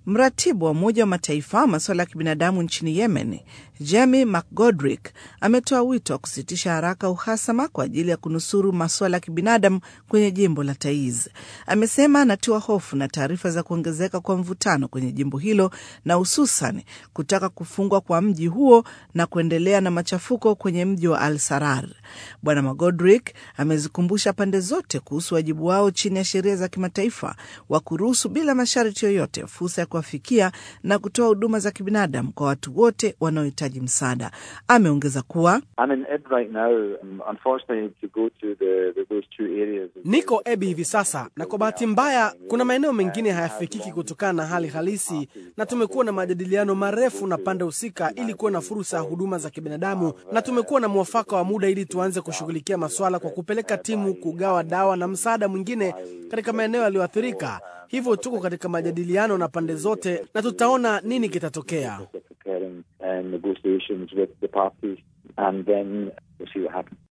Mratibu wa Umoja wa Mataifa wa masuala ya kibinadamu nchini Yemen, Jamie McGodrick, ametoa wito wa kusitisha haraka uhasama kwa ajili ya kunusuru masuala ya kibinadamu kwenye jimbo la Taiz. Amesema anatiwa hofu na taarifa za kuongezeka kwa mvutano kwenye jimbo hilo na hususan kutaka kufungwa kwa mji huo na kuendelea na machafuko kwenye mji wa Al Sarar. Bwana McGodrick amezikumbusha pande zote kuhusu wajibu wao chini ya sheria za kimataifa wa kuruhusu bila masharti yoyote fursa ya kuwafikia na kutoa huduma za kibinadamu kwa watu wote wanaohitaji msaada. Ameongeza kuwa niko Ebi hivi sasa, na kwa bahati mbaya kuna maeneo mengine hayafikiki kutokana na hali halisi, na tumekuwa na majadiliano marefu na pande husika ili kuwa na fursa ya huduma za kibinadamu, na tumekuwa na mwafaka wa muda ili tuanze kushughulikia maswala kwa kupeleka timu kugawa dawa na msaada mwingine katika maeneo yaliyoathirika. Hivyo tuko katika majadiliano na pande zote na tutaona nini kitatokea.